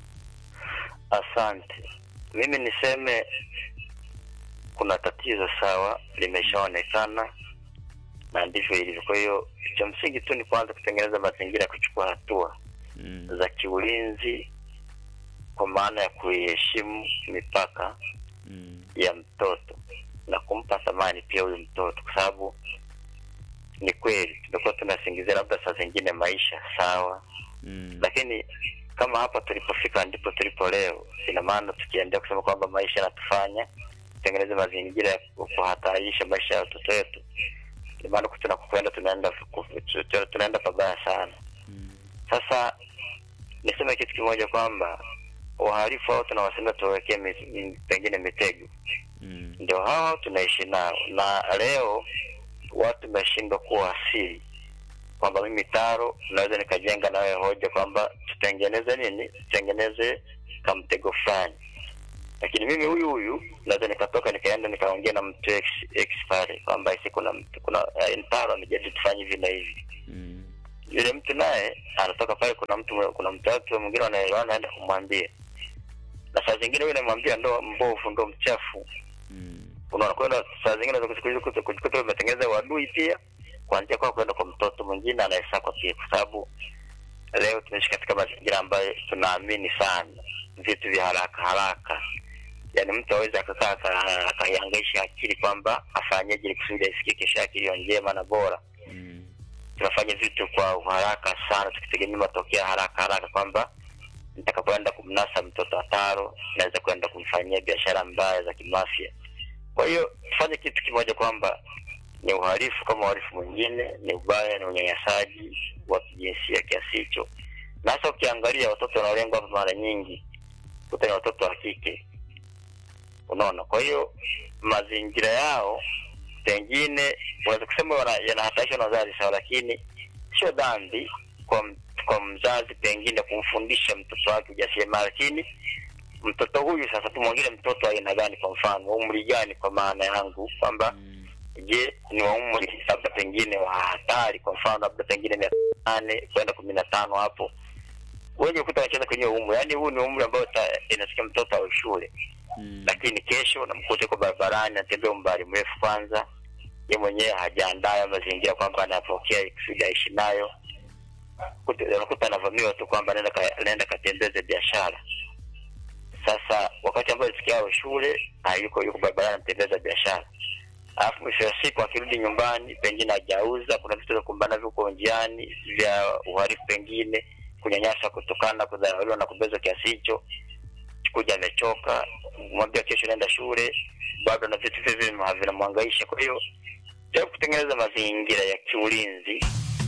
Asante. Mimi niseme kuna tatizo sawa limeshaonekana na ndivyo ilivyo. Kwa hiyo cha msingi tu ni kwanza kutengeneza mazingira ya kuchukua hatua mm. za kiulinzi kwa maana ya kuiheshimu mipaka Mm. ya mtoto na kumpa thamani pia huyu mtoto, kwa sababu ni kweli tumekuwa tunasingizia labda saa zingine maisha sawa, Mm. lakini kama hapa tulipofika ndipo tulipo leo, ina maana tukiendelea kusema kwamba maisha yanatufanya tutengeneze mazingira ya kuhatarisha maisha ya watoto wetu, ina maana tunakokwenda tunaenda tunaenda pabaya sana. Mm. Sasa niseme kitu kimoja kwamba wahalifu hao tunawasemea tuwawekee mi- mi- pengine mitego Mm. ndio hao tunaishi nao, na leo watu wameshindwa kuwa asili kwamba mimi Taro naweza nikajenga nawe hoja kwamba tutengeneze nini, tutengeneze kamtego fulani, lakini mimi huyu huyu naweza nikatoka nikaenda nikaongea na mtu ex, ex pale kwamba isi kuna mtu kuna eh, Taro amejadili tufanye hivi na hivi Mm. yule mtu naye anatoka pale, kuna mtu kuna mtu watu mwingine wanaelewana, anaenda kumwambia, na saa zingine yule namwambia ndo mbovu, ndo mchafu Mm. unaona kwenda saa zingine unaweza kujikuta kujikuta umetengeneza uadui pia kuanzia kwa kwenda kwa mtoto mwingine anayesakwa pia, kwa sababu leo tunaishi katika mazingira ambayo tunaamini sana vitu vya haraka haraka. Yaani mtu aweze akakaa aka- akaihangaisha akili kwamba afanyeje ili kusudi aisikie kesho yake iliyo njema na bora. Mm. Tunafanya vitu kwa uharaka sana, tukitegemea matokeo ya haraka haraka kwamba nitakapoenda kumnasa mtoto wa taro naweza kwenda kumfanyia biashara mbaya za kimafia kwa hiyo tufanye kitu kimoja kwamba ni uhalifu kama uhalifu mwingine ni ubaya ni unyanyasaji wa kijinsia kiasi hicho na hasa ukiangalia watoto wanaolengwa hapa mara nyingi kuta ni watoto wa kike unaona kwa hiyo mazingira yao pengine unaweza kusema wana- yanahatarishwa na wazazi sawa lakini sio dhambi kwa, m- kwa mzazi pengine kumfundisha mtoto wake ujasiriamali lakini mtoto huyu sasa tumwangile mtoto wa aina gani kwa mfano umri gani kwa maana yangu kwamba je ni wa umri labda pengine wa hatari kwa mfano labda pengine miaka nane kwenda kumi na tano hapo wengi ukuta wanacheza kwenye umri yaani huu ni umri ambao ta- inasikia mtoto awe shule Mm. lakini kesho namkuta yuko barabarani anatembea umbali mrefu kwanza ye mwenyewe hajaandaa hayo mazingira kwamba anapokea kusudi aishi nayo Kuta- unakuta anavamiwa tu kwamba naenda ka- naenda katembeze biashara sasa wakati ambao sikia awe shule hayuko yuko barabarani anatembeza biashara alafu mwisho wa siku akirudi nyumbani pengine hajauza kuna vitu vya kumbana navyo huko njiani vya uhalifu pengine kunyanyasa kutokana kudharauliwa na kubezwa kiasi hicho kuja amechoka mwambia kesho naenda shule bado na vitu vile vile vinamwangaisha kwa hiyo jaribu kutengeneza mazingira ya kiulinzi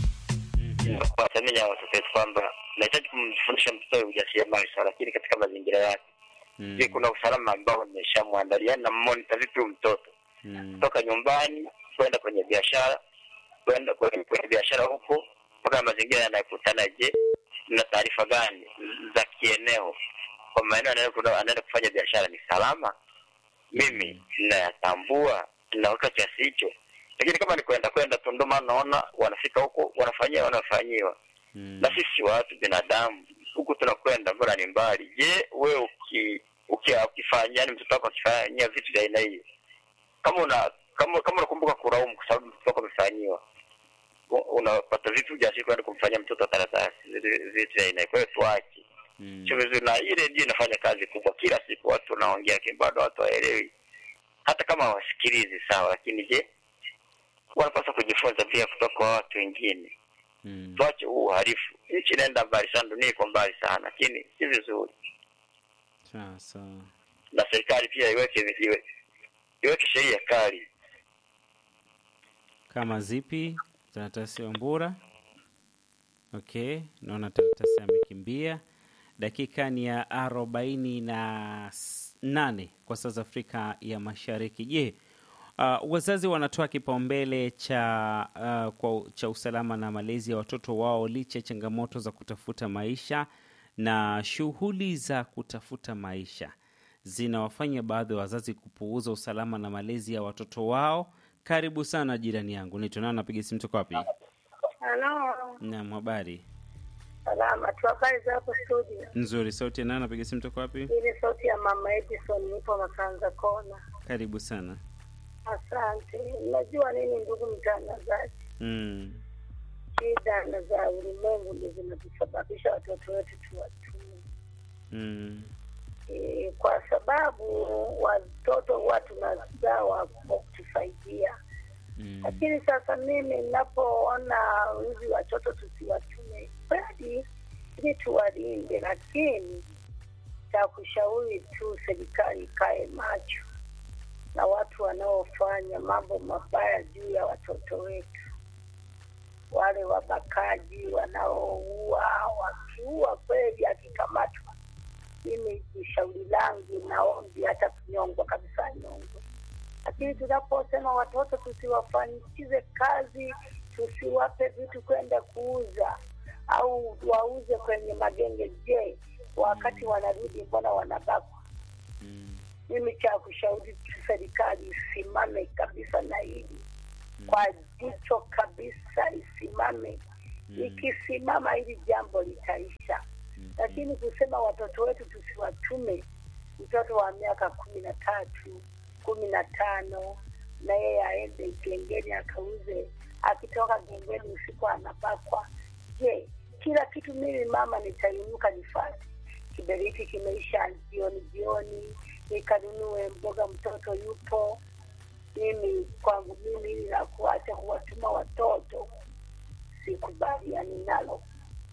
kwa jamii ya watoto wetu kwamba nahitaji kumfundisha mtoto ujasiriamali sawa lakini katika mazingira yake Mm. je kuna usalama ambao nimeshamwandalia na mmonita vipi huyu mtoto Mm. kutoka nyumbani kwenda kwenye biashara kwenda kwenye, kwenye biashara huko mpaka mazingira yanayokutana je na taarifa gani za kieneo kwa maeneo anaenda kuna- anaenda kufanya biashara ni salama mimi nayatambua naweka kiasi hicho lakini kama ni kwenda kwenda tu ndo maana naona wanafika huko wanafanyia wanafanyiwa Mm. na sisi watu binadamu huku tunakwenda mbona ni mbali je wewe uki, uki, ukifanya yani mtoto wako akifanyia vitu vya aina hiyo kama una kama kama unakumbuka kulaumu kwa sababu mtoto wako amefanyiwa u- unapata vitu ujasiri kwenda kumfanyia mtoto karatasi vitu vitu vya aina hiyo. kwa hiyo tuache Mm. sio vizuri na ile ndio inafanya kazi kubwa kila siku watu wanaongea lakini bado watu hawaelewi hata kama hawasikilizi sawa lakini je wanapaswa kujifunza pia kutoka kwa watu wengine Mm. tuache huu uhalifu nchi inaenda mbali sana dunia iko mbali sana lakini si vizuri Sawa sawa. na serikali pia iweke iwe, iweke sheria kali Kama zipi? Taratasi Wambura. Okay, naona Taratasi amekimbia. Dakika ni ya arobaini na s- nane kwa saa za Afrika ya Mashariki. Je, uh, wazazi wanatoa kipaumbele cha uh, kwa, cha usalama na malezi ya watoto wao licha ya changamoto za kutafuta maisha na shughuli za kutafuta maisha zinawafanya baadhi ya wazazi kupuuza usalama na malezi ya watoto wao. Karibu sana jirani yangu, naitwa nani? Napiga simu toka wapi? Halo, Naam, habari salama tu. Habari za hapo studio? nzuri. Sauti ya nani? Napiga simu toka wapi? Hii ni sauti ya mama Edison, nipo Masanza Kona. Karibu sana. Asante. Unajua nini, ndugu mtangazaji, Mm. shida na za ulimwengu ndio zinatusababisha watoto wetu tuwatume Mm. e, kwa sababu watoto huwa tunazaa wa wa kutusaidia Mm. lakini sasa mimi ninapoona hivi watoto tusiwatume kweli ili tuwalinde, lakini cha kushauri tu serikali ikae macho na watu wanaofanya mambo mabaya juu ya watoto wetu, wale wabakaji wanaoua, wakiua kweli, akikamatwa, mimi ni shauri langu, naombi hata kunyongwa kabisa, nyongwe lakini tunaposema watoto tusiwafanyikize kazi, tusiwape vitu kwenda kuuza au wauze kwenye magenge, je, wakati wanarudi mbona wanabakwa? Mm. Mimi cha kushauri tu serikali isimame kabisa na hili kwa jicho kabisa, isimame. Ikisimama hili jambo litaisha, lakini kusema watoto wetu tusiwatume, mtoto wa miaka kumi na tatu kumi na tano na yeye aende gengeni akauze, akitoka gengeni usiku anabakwa. Je, kila kitu mimi mama nitainuka nifanye? Kiberiti kimeisha jioni jioni, nikanunue mboga, mtoto yupo. Mimi kwangu mimi ili la kuacha kuwatuma watoto sikubaliani nalo.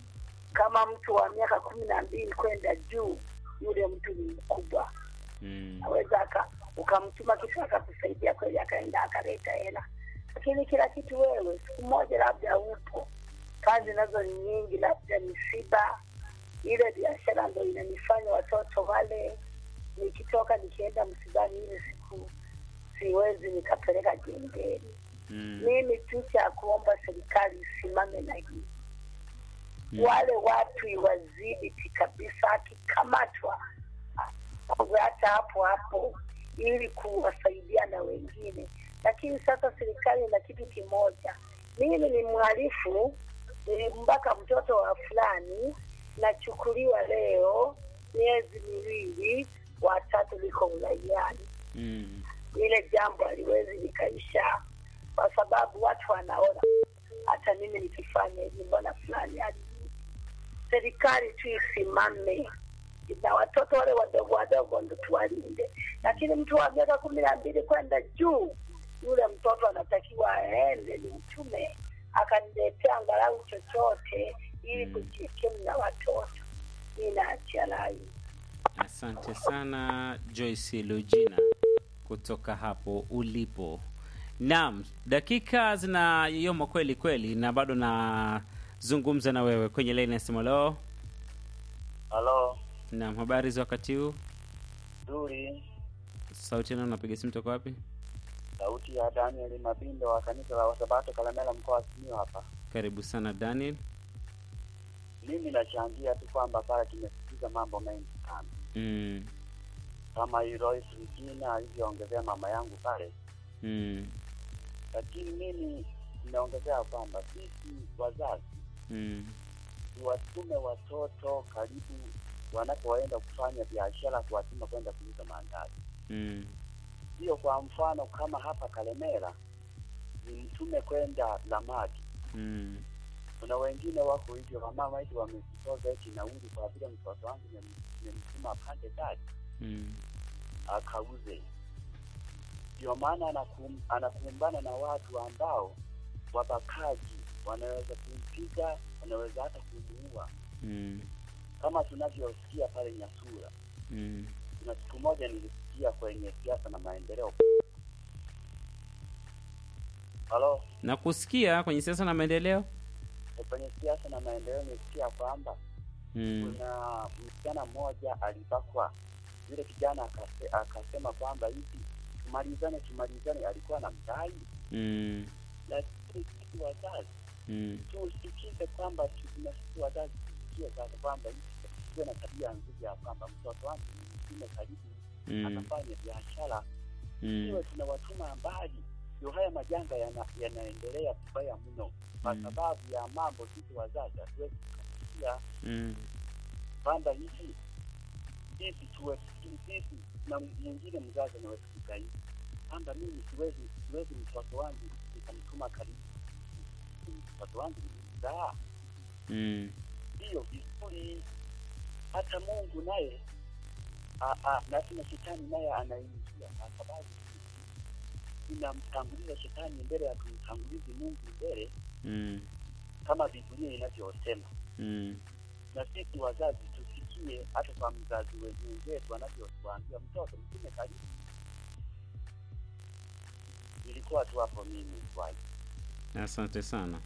kama mtu wa miaka kumi na mbili kwenda juu, yule mtu ni mkubwa, Mm. aweza aka ukamtuma kitu akakusaidia kweli, akaenda akaleta hela, lakini kila kitu wewe, siku moja labda upo, kazi nazo ni nyingi, labda misiba, ile biashara ndo inanifanya watoto wale, nikitoka nikienda msibani ile siku siwezi nikapeleka jengeni. Mm. Mimi tu cha kuomba serikali isimame na hii Mm. wale watu iwadhibiti kabisa, akikamatwa awe hata hapo hapo, ili kuwasaidia na wengine. Lakini sasa serikali ina kitu kimoja, mimi ni mhalifu, nilimbaka mtoto wa fulani, nachukuliwa leo miezi miwili, watatu liko uraiani Mm. lile jambo haliwezi likaisha, kwa sababu watu wanaona hata mimi nikifanya hivi, mbona fulani hali serikali tu isimame na watoto wale wadogo wadogo ndo tuwalinde, lakini mtu wa miaka kumi na mbili kwenda juu, yule mtoto anatakiwa aende ni mtume akaniletea angalau chochote ili Mm. kujikimu na watoto. Mi naachia rai. Asante sana Joyce Lugina kutoka hapo ulipo. Naam, dakika zinayoyoma kweli kweli, na bado nazungumza na wewe kwenye laini ya simu. Leo halo naam, habari za wakati huu? nzuri Sauti nao napiga simu toka wapi? sauti ya daniel mabindo wa kanisa la wasabato kalamela mkoa wa simiu hapa Karibu sana Daniel. mimi nachangia tu kwamba pale tumesikiza mambo mengi sana Mm, kama Royce Regina alivyoongezea mama yangu pale mm, lakini mimi ninaongezea kwamba sisi wazazi mm, tuwatume watoto karibu wanapoenda kufanya biashara kuwatuma kwenda kuuza mandazi mm, hiyo kwa mfano kama hapa kalemera ni mtume kwenda lamadi mm, kuna wengine wako hivyo wamama hivi wamejitoza eti nauli kwa vile mtoto wangu nimem- nimemtuma pande gari mm, akauze ndio maana anakum, anakumbana na watu ambao wabakaji wanaweza kumpiga wanaweza hata kumuua mm, kama tunavyosikia pale nyasura mm. kuna siku moja nilisikia kwenye siasa na maendeleo halo Na kusikia kwenye siasa na maendeleo. kwenye siasa na maendeleo nilisikia kwamba Mm, kuna msichana mmoja alibakwa yule kijana akase, akasema kwamba hivi tumalizane tumalizane alikuwa na mdai mm, lakini sisi wazazi mm, tusikize kwamba tu- na sisi wazazi tusikie sasa kwamba hivi tuwe na tabia nzuri ya kwamba mtoto wangu mingine karibu mm, akafanya biashara mm, iwe tunawatuma mbali ndio haya majanga yana- yanaendelea vibaya mno kwa Mm. sababu ya mambo sisi wazazi hatuwezi kukatia mm, kwamba hivi sisi tuwe sisi na mwingine mzazi anaweza kugaidi kwamba mimi siwezi siwezi mtoto wangu nikamtuma karibu mtoto wangu nimemzaa mm, hiyo vizuri hata mungu naye a- a- lazima shetani naye anaingia kwa sababu inamtanguliza shetani mbele ya kumtangulizi mungu mbele mm, kama biblia inavyosema mm. na sisi wazazi tusikie hata kwa mzazi we- wenzetu anavyotuambia mtoto mtume karibu ilikuwa tu hapo mimi swali Asante sana.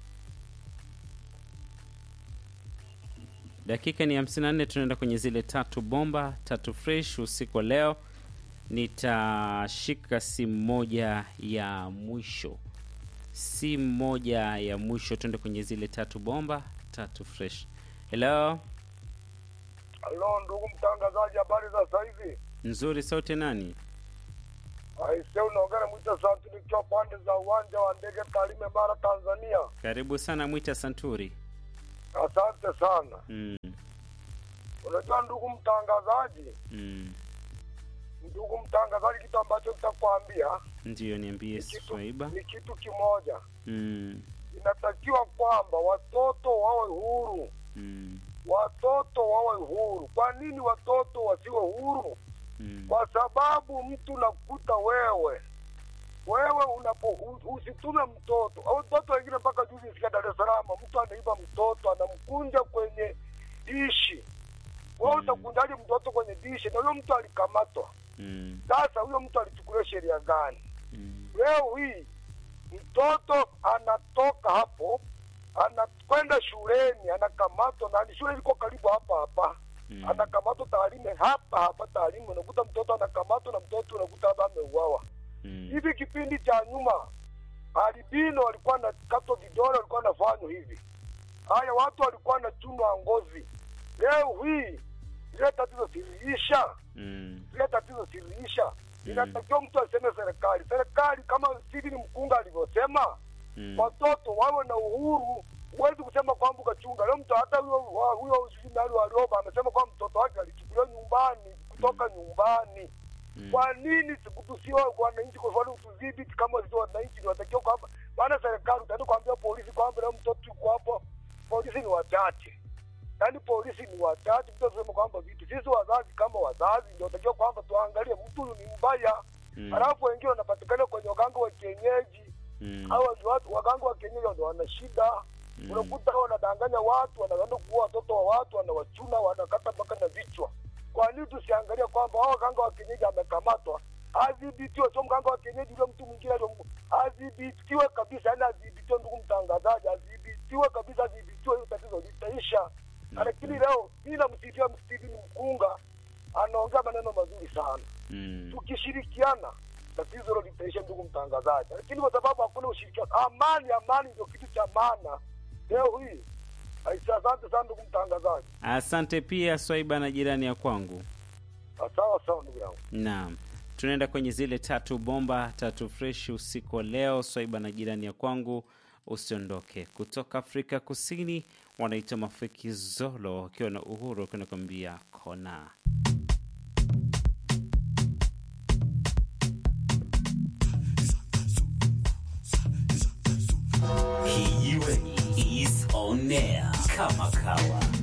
Dakika ni 54, tunaenda kwenye zile tatu bomba tatu fresh usiku wa leo. Nitashika simu moja ya mwisho, simu moja ya mwisho, tuende kwenye zile tatu bomba tatu fresh. Hello, Halo ndugu mtangazaji, habari za sasa hivi? nzuri. Sauti nani? Aise, unaongea na Mwita Santu nikiwa pande za uwanja wa ndege Tarime, Mara, Tanzania. Karibu sana Mwita Santuri. Asante sana. Mm, Unajua ndugu mtangazaji, mm. ndugu mtangazaji, kitu ambacho nitakwambia Ndiyo, niambie ni kitu, Swaiba. ni kitu kimoja. Mm, Inatakiwa kwamba watoto wawe huru, mm, watoto wawe huru. Kwa nini watoto wasiwe huru? mm, Kwa sababu mtu nakuta wewe wewe unapo u- usitume mtoto au mtoto wengine mpaka juzi nisikia Dar es Salaam mtu anaiba mtoto anamkunja kwenye dishi wewe Mm. utakunjaje mtoto kwenye dishi na huyo mtu alikamatwa Mm. sasa huyo mtu alichukuliwa sheria gani Mm. leo hii mtoto anatoka hapo anakwenda shuleni anakamatwa na shule liko karibu hapa hapa Mm. anakamatwa taalime hapa hapa taalime unakuta mtoto anakamatwa na mtoto unakuta hapa ameuawa Mm. hivi kipindi cha nyuma albino walikuwa na kato vidole walikuwa nafanywa hivi haya watu walikuwa wanachunwa ngozi leo hii ile tatizo siliisha Mm. ile tatizo siliisha inatakiwa mtu aseme serikali serikali kama Steven Mkunga alivyosema Mm. watoto wawe na uhuru huwezi kusema kwamba ukachunga leo mtu hata huyo wa- huyo sijui nani walioba amesema kwamba mtoto wake alichukuliwa nyumbani kutoka nyumbani Mm. kwa nini siku tusiwe wananchi kwa mfano tudhibiti kama sisi wananchi niwatakiwa kwamba maana serikali utaenda kuambia polisi kwamba leo mtoto yuko hapo polisi ni wachache yaani polisi ni wachache mtu asema kwamba vitu sisi wazazi kama wazazi ndio takiwa kwamba tuangalie mtu huyu ni mbaya Mm. halafu wengine wanapatikana kwenye waganga wa kienyeji Mm. hawa ni watu waganga wa kienyeji ndio wana shida Mm. unakuta wanadanganya watu wanaenda kuua watoto wa watu wanawachuna wanakata mpaka na vichwa kwa nini tusiangalia kwamba hao waganga wa kienyeji amekamatwa adhibitiwe sio mganga wa kienyeji ule mtu mwingine aliyom- adhibitiwe kabisa yani adhibitiwe ndugu mtangazaji adhibitiwe kabisa adhibitiwe hiyo tatizo litaisha lakini leo mi namsifia Steven Mkunga anaongea maneno mazuri sana Mm. tukishirikiana tatizo hilo litaisha, ndugu mtangazaji. Lakini kwa sababu hakuna ushirikiano, amani, amani ndio kitu cha maana leo hii. Aisha, asante sana ndugu mtangazaji. Asante pia Swaiba na jirani ya kwangu. Sawa sawa ndugu yangu. Naam, tunaenda kwenye zile tatu bomba tatu fresh usiku wa leo. Swaiba na jirani ya kwangu, usiondoke. Kutoka Afrika Kusini wanaitwa Mafiki Zolo wakiwa na uhuru, wakiwa nakwambia kona. Kijiweni is on air kama kawa.